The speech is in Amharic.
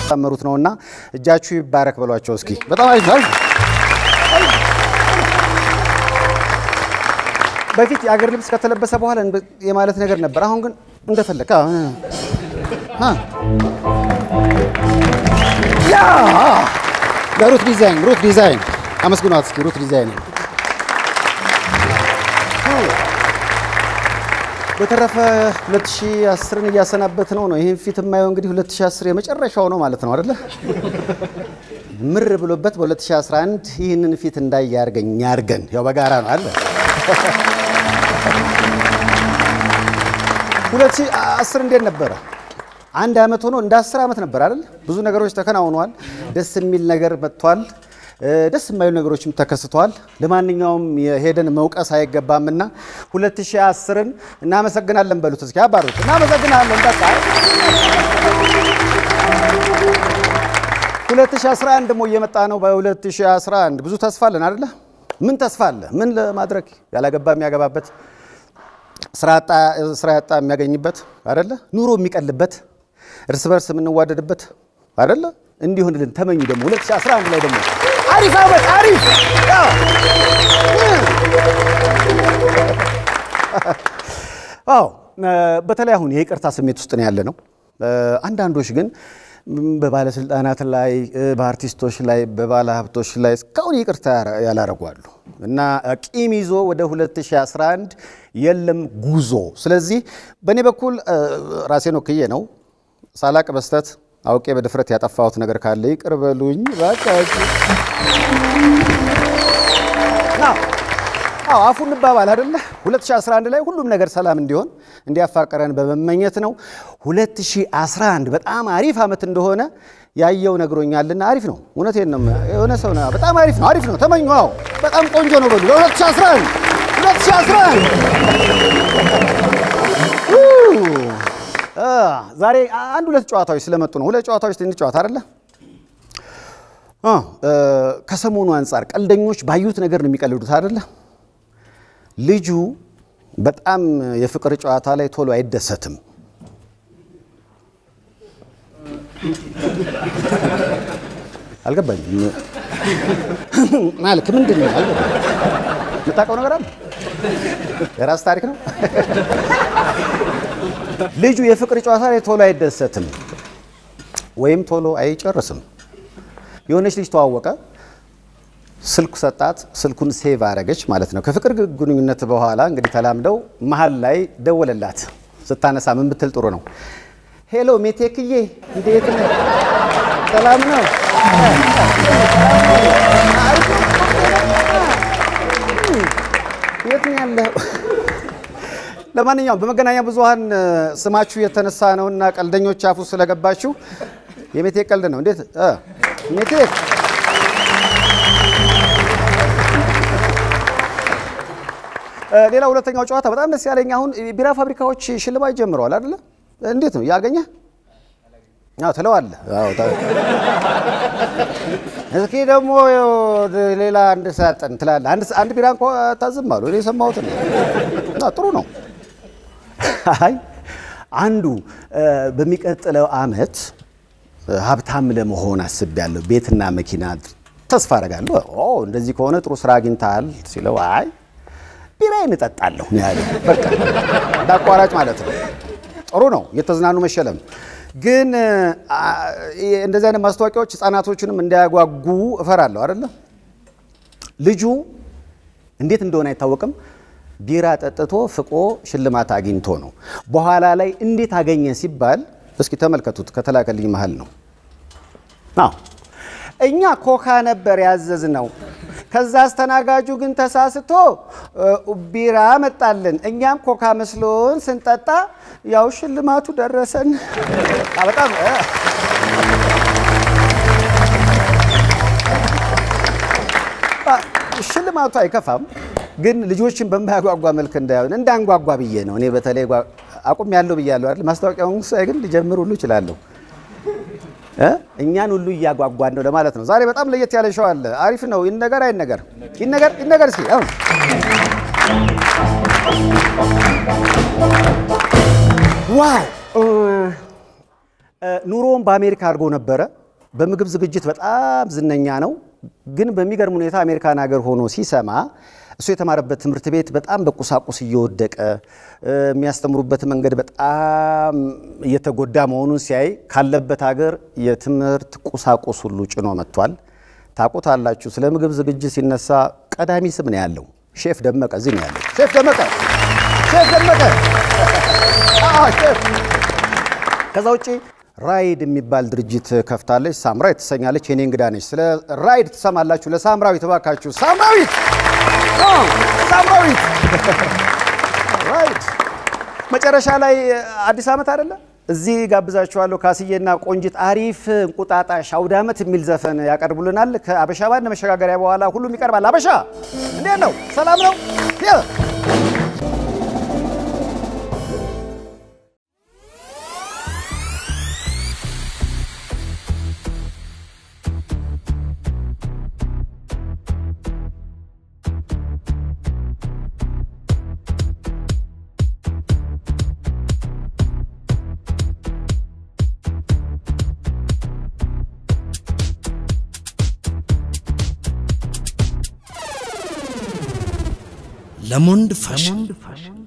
ያመሩት ነውና እጃችሁ ይባረክ በሏቸው እስኪ። በጣም አሪፍ ነው። በፊት የአገር ልብስ ከተለበሰ በኋላ የማለት ነገር ነበር። አሁን ግን እንደፈለግ ያ ለሩት ዲዛይን ሩት ዲዛይን አመስግኗት እስኪ ሩት ዲዛይን። በተረፈ 2010ን እያሰናበት ነው ነው ይህን ፊት የማየው እንግዲህ 2010 የመጨረሻው ነው ማለት ነው አይደለ? ምር ብሎበት በ2011 ይህንን ፊት እንዳይ ያርገኝ ያርገን። ያው በጋራ ነው አለ 2010 እንዴት ነበረ? አንድ ዓመት ሆኖ እንደ 10 ዓመት ነበር አይደል? ብዙ ነገሮች ተከናውነዋል። ደስ የሚል ነገር መጥቷል። ደስ የማይሉ ነገሮችም ተከስተዋል። ለማንኛውም የሄደን መውቀስ አይገባምና 2010ን እናመሰግናለን በሉት እስኪ አባሩት። እናመሰግናለን በቃ 2011 ደግሞ እየመጣ ነው። በ2011 ብዙ ተስፋ አለን አይደለ? ምን ተስፋ አለ? ምን ለማድረግ ያላገባ የሚያገባበት ስራ ያጣ የሚያገኝበት አይደለ? ኑሮ የሚቀልበት እርስ በርስ የምንዋደድበት አይደለ? እንዲሆንልን ተመኙ። ደግሞ 2011 ላይ ደግሞ አሪፍ ዓመት አሪፍ አዎ። በተለይ አሁን የይቅርታ ስሜት ውስጥ ነው ያለ ነው። አንዳንዶች ግን በባለስልጣናት ላይ፣ በአርቲስቶች ላይ፣ በባለ ሀብቶች ላይ እስካሁን ይቅርታ ያላረጓሉ እና ቂም ይዞ ወደ 2011 የለም ጉዞ። ስለዚህ በእኔ በኩል ራሴን ወክዬ ነው ሳላቅ በስተት አውቄ በድፍረት ያጠፋሁት ነገር ካለ ይቅር በሉኝ እባካችሁ። አዎ አፉ እንባባል አይደለ? 2011 ላይ ሁሉም ነገር ሰላም እንዲሆን እንዲያፋቀረን በመመኘት ነው። 2011 በጣም አሪፍ ዓመት እንደሆነ ያየው ነግሮኛልና አሪፍ ነው። እውነቴን ነው። የሆነ ሰው ነው በጣም አሪፍ ነው፣ አሪፍ ነው። ተመኙ። አዎ በጣም ቆንጆ ነው በሉ። 2011 2011 ዛሬ አንድ ሁለት ጨዋታዎች ስለመጡ ነው። ሁለት ጨዋታዎች እንጫወት አይደለ? ከሰሞኑ አንጻር ቀልደኞች ባዩት ነገር ነው የሚቀልዱት አይደለ? ልጁ በጣም የፍቅር ጨዋታ ላይ ቶሎ አይደሰትም። አልገባኝም። ማለት ምንድን ነው? የምታውቀው ነገር አለ? የራስ ታሪክ ነው። ልጁ የፍቅር ጨዋታ ላይ ቶሎ አይደሰትም ወይም ቶሎ አይጨርስም። የሆነች ልጅ ተዋወቀ፣ ስልኩ ሰጣት፣ ስልኩን ሴቭ አረገች ማለት ነው። ከፍቅር ግንኙነት በኋላ እንግዲህ ተላምደው መሀል ላይ ደወለላት። ስታነሳ ምን ብትል ጥሩ ነው? ሄሎ ሜቴክዬ፣ እንዴት ነህ? ሰላም ነው? የት ነው ያለኸው? ለማንኛውም በመገናኛ ብዙኃን ስማችሁ የተነሳ ነውና ቀልደኞች አፉ ስለገባችሁ የሜቴክ ቀልድ ነው። እንዴት ሜቴክ ሌላ ሁለተኛው ጨዋታ በጣም ደስ ያለኝ አሁን ቢራ ፋብሪካዎች ሽልማት ጀምረዋል አይደለ? እንዴት ነው ያገኘህ? አዎ ትለዋለህ። አዎ እስኪ ደግሞ ሌላ አንድ ሳጥን ትላለህ። አንድ ቢራ እንኳ ታዝም አሉ። እኔ የሰማሁት ነው። ጥሩ ነው። አይ አንዱ በሚቀጥለው አመት ሀብታም ለመሆን አስቤያለሁ፣ ቤትና መኪና ተስፋ አደርጋለሁ። እንደዚህ ከሆነ ጥሩ ስራ አግኝተሃል ሲለው አይ ቢራዬን እጠጣለሁ ነው ያለው። በቃ እንደ አቋራጭ ማለት ነው። ጥሩ ነው እየተዝናኑ መሸለም። ግን እንደዚህ አይነት ማስታወቂያዎች ህፃናቶቹንም እንዳያጓጉ እፈራለሁ አይደለ? ልጁ እንዴት እንደሆነ አይታወቅም። ቢራ ጠጥቶ ፍቆ ሽልማት አግኝቶ ነው። በኋላ ላይ እንዴት አገኘ ሲባል እስኪ ተመልከቱት። ከተላከልኝ መሀል ነው። አዎ እኛ ኮካ ነበር ያዘዝ ነው። ከዛ አስተናጋጁ ግን ተሳስቶ ቢራ መጣልን። እኛም ኮካ መስሎን ስንጠጣ ያው ሽልማቱ ደረሰን። በጣም ሽልማቱ አይከፋም፣ ግን ልጆችን በማያጓጓ መልክ እንዳይሆን እንዳንጓጓ ብዬ ነው። እኔ በተለይ አቁም ያለው ብያለሁ አይደል? ማስታወቂያውን ሳይ ግን ሊጀምር ሁሉ እችላለሁ። እኛን ሁሉ እያጓጓን ነው ለማለት ነው። ዛሬ በጣም ለየት ያለ ሸው አለ። አሪፍ ነው። ይነገር አይነገር? ይነገር ይነገር። እስኪ አሁን ዋው ኑሮውን በአሜሪካ አድርጎ ነበረ በምግብ ዝግጅት በጣም ዝነኛ ነው። ግን በሚገርም ሁኔታ አሜሪካን ሀገር ሆኖ ሲሰማ እሱ የተማረበት ትምህርት ቤት በጣም በቁሳቁስ እየወደቀ የሚያስተምሩበት መንገድ በጣም እየተጎዳ መሆኑን ሲያይ ካለበት ሀገር የትምህርት ቁሳቁስ ሁሉ ጭኖ መጥቷል። ታውቁታላችሁ። ስለ ምግብ ዝግጅት ሲነሳ ቀዳሚ ስም ነው ያለው። ሼፍ ደመቀ እዚህ ነው ያለው። ሼፍ ደመቀ ሼፍ ደመቀ ሼፍ ከዛ ውጭ ራይድ የሚባል ድርጅት ከፍታለች። ሳምራዊት ትሰኛለች። የኔ እንግዳ ነች። ስለ ራይድ ትሰማላችሁ። ለሳምራዊት እባካችሁ፣ ሳምራዊት ሳምራዊት ራይድ መጨረሻ ላይ አዲስ ዓመት አይደለ? እዚህ ጋብዛችኋለሁ። ካስዬና ቆንጂት አሪፍ እንቁጣጣሽ አውደ ዓመት የሚል ዘፈን ያቀርቡልናል። ከአበሻ ባንድ መሸጋገሪያ በኋላ ሁሉም ይቀርባል። አበሻ እንዴት ነው? ሰላም ነው? ለሞንድ ፋሽን